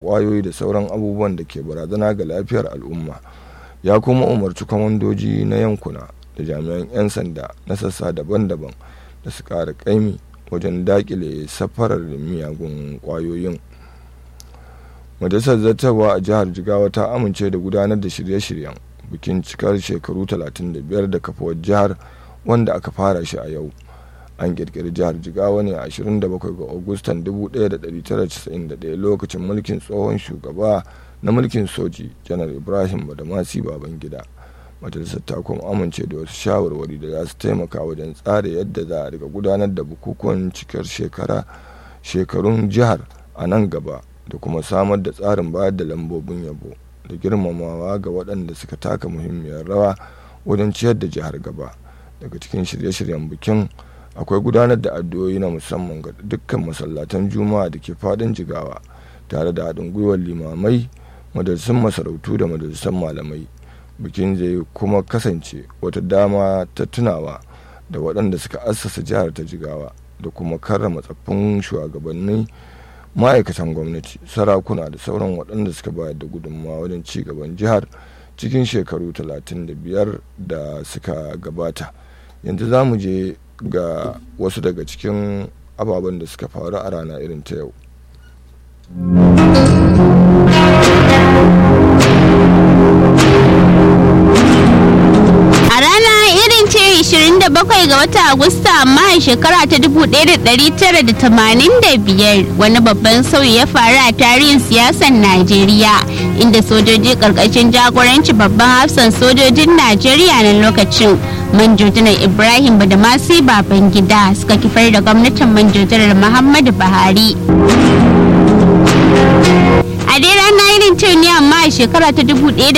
kwayoyi da sauran abubuwan da ke barazana ga lafiyar al'umma ya kuma umarci kwamandoji na yankuna da jami'an 'yan sanda na sassa daban-daban da su ƙara ƙaimi wajen dakile safarar miyagun kwayoyin majalisar zartarwa a jihar jigawa ta amince da gudanar da shirye-shiryen bikin cikar shekaru 35 da kafuwar jihar wanda aka fara shi a yau an kirkiri jihar jigawa ne a 27 ga agustan 1991 lokacin mulkin tsohon shugaba na mulkin soji janar ibrahim badamasi babangida majalisar ta kuma amince da wasu shawarwari da za su taimaka wajen tsara yadda za a riga gudanar da bukukuwan cikar shekara shekarun jihar a nan gaba da kuma samar da tsarin bayar da lambobin yabo da girmamawa ga waɗanda suka taka muhimmiyar rawa wajen ciyar da jihar gaba daga cikin shirye-shiryen bikin akwai gudanar da addu'o'i na musamman ga dukkan masallatan juma'a da ke fadin jigawa tare da haɗin gwiwar limamai majalisun masarautu da majalisun malamai bikin zai kuma kasance wata dama ta tunawa da waɗanda suka assasa jihar ta jigawa da kuma karrama tsaffin shugabanni ma'aikatan gwamnati sarakuna da sauran waɗanda suka bayar da gudunmawa wajen ci gaban jihar cikin shekaru 35 da suka gabata yanzu za mu je ga wasu daga cikin ababen da suka faru a rana irin ta yau bakwai ga watan Agusta amma a shekara ta 1985 wani babban sauyi ya faru a tarihin siyasar Najeriya inda sojoji karkashin jagoranci babban hafsan sojojin Najeriya na lokacin manjojinar Ibrahim Badamasi Babangida suka kifar da gwamnatin manjojinar Muhammadu Buhari. a dai rana irin ta ne amma a shekara ta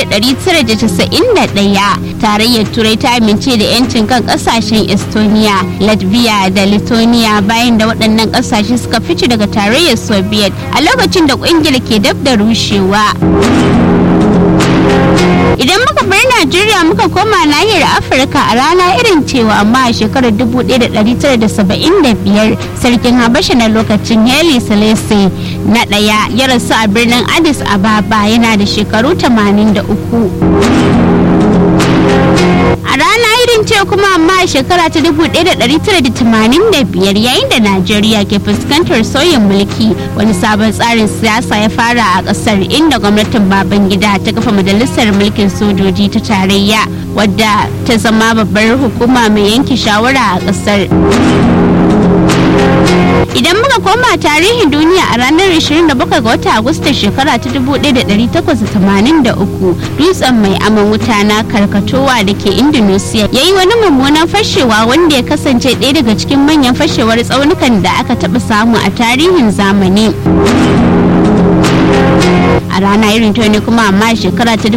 1991 tarayyar turai ta amince da 'yancin kan kasashen estonia latvia da lithuania bayan da waɗannan ƙasashe suka fice daga tarayyar soviet a lokacin da ƙungiyar ke dab da rushewa idan muka bar najeriya muka koma nahiyar afirka a rana irin cewa amma a shekarar 1975 sarkin habasha na lokacin heli selese na ɗaya ya rasu a birnin addis ababa yana da shekaru 83 a rana irin ce kuma amma a shekara ta 1985 yayin da najeriya ke fuskantar sauyin mulki wani sabon tsarin siyasa ya fara a kasar inda gwamnatin babangida ta kafa majalisar mulkin sojoji ta tarayya wadda ta zama babbar hukuma mai yanke shawara a kasar idan muka koma tarihin duniya a ranar 27 ga watan agusta shekara ta 1883 dutsen mai aman wuta na karkatowa da ke indonesia ya yi wani mummunan fashewa wanda ya kasance ɗaya daga cikin manyan fashewar tsaunukan da aka taɓa samu a tarihin zamani a rana irin ta ne kuma amma shekara ta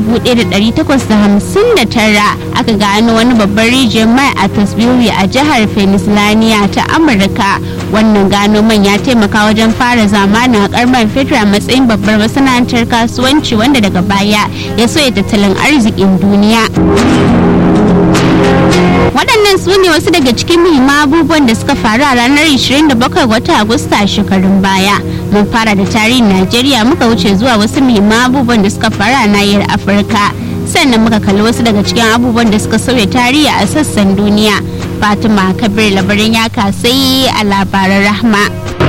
1859 aka gano wani babban rijiyar mai a tasbiri a jihar pennsylvania ta amurka wannan gano man ya taimaka wajen fara zamanin haƙar man fetur a matsayin babbar masana'antar kasuwanci wanda daga baya ya soya tattalin arzikin duniya waɗannan su ne wasu daga cikin muhimman abubuwan da suka faru a ranar 27 ga watan agusta a shekarun baya mun fara da tarihin najeriya muka wuce zuwa wasu muhimman abubuwan da suka faru a nahiyar afirka sannan muka kalli wasu daga cikin abubuwan da suka sauya tarihi a sassan duniya fatima kabir labarin ya kasai a labaran rahma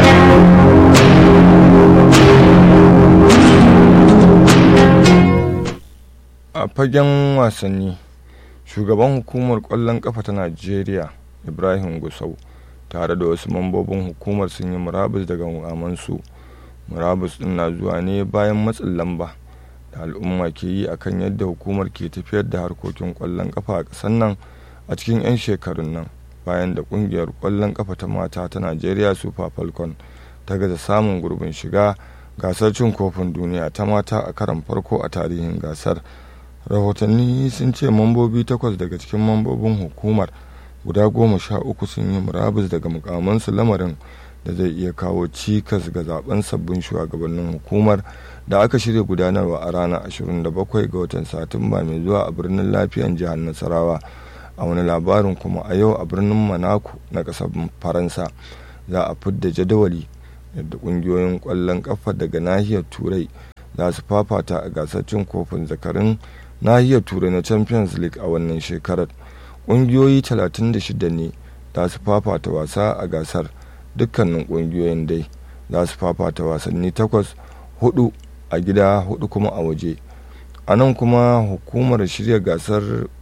a fagen wasanni shugaban hukumar kwallon kafa ta najeriya ibrahim gusau tare da wasu mambobin hukumar sun yi murabus daga mukamansu murabus din na zuwa ne bayan matsin lamba da al'umma ke yi akan yadda hukumar ke tafiyar da harkokin kwallon kafa a ƙasar nan a cikin 'yan shekarun nan bayan da kungiyar kwallon kafa ta mata ta najeriya super falcon ta gaza samun gurbin shiga gasar cin kofin duniya ta mata a karan farko a tarihin gasar rahotanni sun ce mambobi takwas daga cikin mambobin hukumar guda goma sha uku sun yi murabus daga mukamansu lamarin da zai iya kawo cikas ga zaben sabbin shugabannin hukumar da aka shirya gudanarwa a ranar 27 ga watan satumba mai zuwa a birnin lafiyan jihar nasarawa a wani labarin kuma a yau a birnin monaco na ƙasar faransa za a fidda jadawali yadda ƙungiyoyin ƙwallon ƙafa daga nahiyar turai za su fafata a gasar cin kofin zakarin nahiyar turai na champions league a wannan shekarar ƙungiyoyi 36 ne za su fafata wasa a gasar dukkanin ƙungiyoyin dai za su fafata wasanni takwas hudu a gida hudu kuma a waje a nan kuma hukumar shirya gasar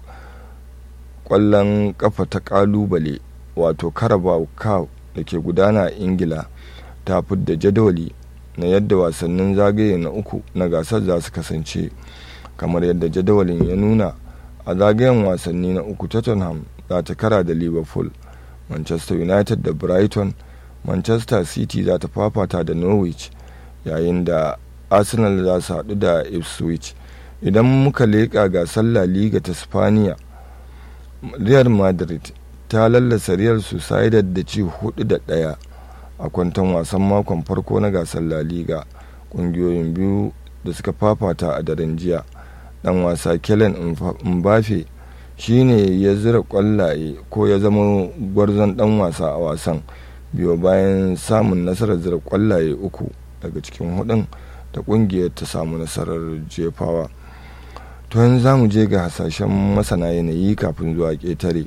kwallon kafa ta kalubale wato carabao cup da ke gudana a ingila ta fidda jadawali na yadda wasannin zagaye na uku na gasar za su kasance kamar yadda jadawalin ya nuna a zagayen wasanni na uku tottenham za ta kara da liverpool manchester united da brighton manchester city za ta fafata da norwich yayin da arsenal za su haɗu da ipswich idan muka leƙa gasar la liga ta spaniya real madrid ta lallasa real sociedad da ci hudu da ɗaya a kwanton wasan makon farko na gasar la liga ƙungiyoyin biyu da suka fafata a daren jiya dan wasa kellen mbafe shine ya zira kwallaye ko ya zama gwarzon dan wasa a wasan biyo bayan samun nasarar zira kwallaye uku daga cikin hudun da kungiyar ta samu nasarar jefawa to yanzu za mu je ga hasashen masana yanayi kafin zuwa ƙetare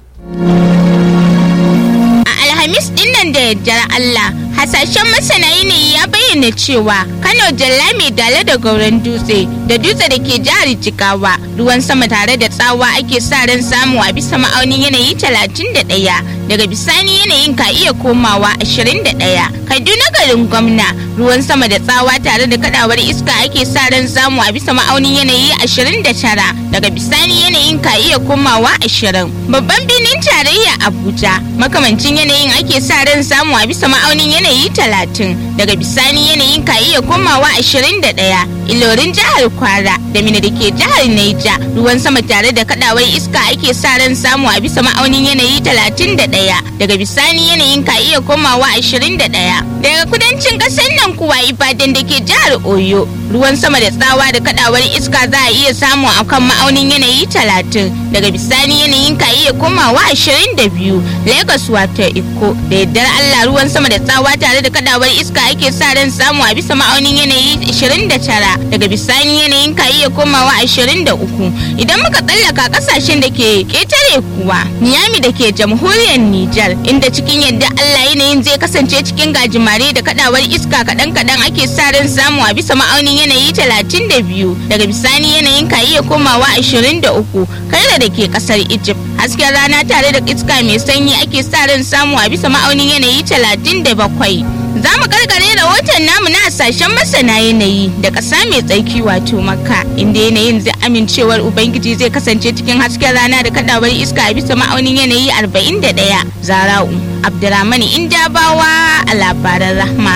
alhamis dinnan da yardar Allah hasashen masana yanayi ya bayyana cewa Kano Jalla mai dale da gauran dutse da dutse da ke jihar Jigawa ruwan sama tare da tsawa ake sa ran samu a bisa ma'aunin yanayi 31 daga bisani yanayin ka iya komawa 21 Kaduna garin gwamna ruwan sama da tsawa tare da kadawar iska ake sa ran samu a bisa ma'aunin yanayi 29 daga bisani yanayin ka iya komawa 20 babban birnin tarayya Abuja makamancin yanayin ake sa ran samu a bisa ma'aunin yanayi 30 daga bisani yanayin ka iya komawa 21 ilorin jihar kwara da mina da ke jihar naija ruwan sama tare da kadawar iska ake sa ran samu a bisa ma'aunin yanayi 31 daga bisani yanayin ka iya komawa 21 daga kudancin kasar nan kuwa ibadan da ke jihar oyo ruwan sama da tsawa da kadawar iska za a iya samu a kan ma'aunin yanayi 30 daga bisani yanayin ka iya komawa 22 lagos wato iko da yardar allah ruwan sama da tsawa tare da kadawar iska ake sa ran samu a bisa ma'aunin yanayi 29 daga bisani yanayin ka iya komawa 23 idan muka tsallaka kasashen da ke ketare kuwa niyami da ke jamhuriyar nijar inda cikin yadda allah yanayin zai kasance cikin gajimare da kadawar iska kaɗan kaɗan ake sa ran samu a bisa ma'aunin yanayi 32 daga bisani yanayin ka iya komawa 23 kaira da ke kasar egypt hasken rana tare da iska mai sanyi ake sa ran samu a bisa ma'aunin yanayi 37 za mu karkare rahoton namu na hasashen masana yanayi da ƙasa mai tsarki wato makka inda yanayin zai amincewar ubangiji zai kasance cikin hasken rana da kadawar iska a bisa ma'aunin yanayi 41 zara'u abdurrahman indabawa a labaran rahma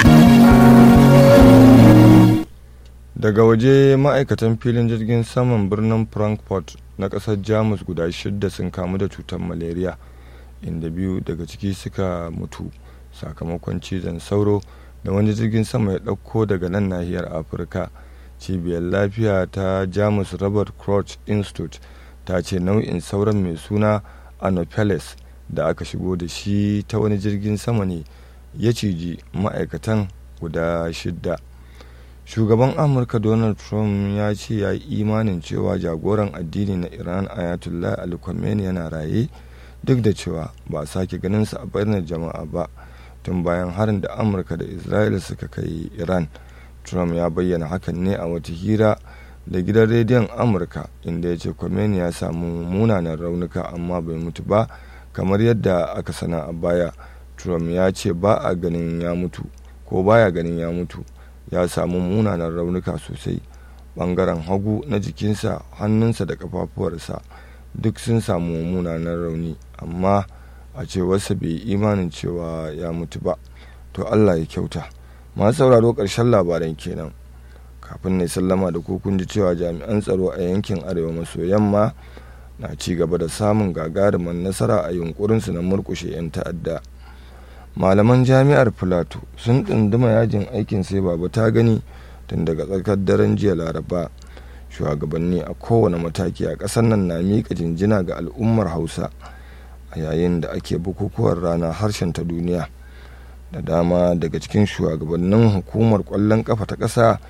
daga waje ma'aikatan filin jirgin saman birnin frankfurt na ƙasar jamus guda shidda sun kamu da cutar malaria inda biyu daga ciki suka mutu sakamakon cizon sauro da wani jirgin sama ya ɗauko daga nan nahiyar afirka cibiyar lafiya ta jamus robert koch institute ta ce nau'in sauran mai suna anopheles da aka shigo da shi ta wani jirgin sama ne ya ciji ma'aikatan guda shidda shugaban amurka donald trump ya ce ya yi imanin cewa jagoran addini na iran ayatollah ali khamenei yana raye duk da cewa ba a sake ganinsa a bayanan jama'a ba tun bayan harin da amurka da isra'ila suka kai iran trump ya bayyana hakan ne a wata hira da gidan rediyon amurka inda ya ce Khomeini ya samu munanan raunuka amma bai mutu ba kamar yadda aka sana a baya trump ya ce ba a ganin ya mutu ko baya ganin ya mutu ya samu munanan raunuka sosai bangaren hagu na jikinsa hannunsa da kafafuwarsa duk sun samu munanan rauni amma a cewarsa bai imanin cewa ya mutu ba to allah ya kyauta masu sauraro ƙarshen labaran kenan kafin ne sallama da ko kun ji cewa jami'an tsaro a yankin arewa maso yamma na ci gaba da samun gagarumin nasara a yunkurinsu na murkushe 'yan ta'adda malaman jami'ar filato sun tsunduma yajin aikin sai baba ta gani tun daga tsakar daren jiya laraba shugabanni a kowane mataki a ƙasar nan na miƙa jinjina ga al'ummar hausa a yayin da ake bukukuwar rana harshen ta duniya da dama daga cikin shugabannin hukumar ƙwallon ƙafa ta ƙasa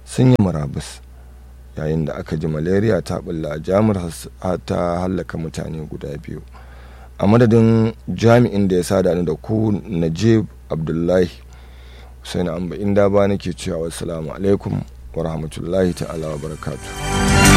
sun yi murabus yayin da aka ji malaria ta bulla a jamur ta hallaka mutane guda biyu a madadin jami'in da ya sada ni da ku najib abdullahi husaini amba inda ba nake cewa wasu alaikum wa rahmatullahi ta'ala wa barakatuh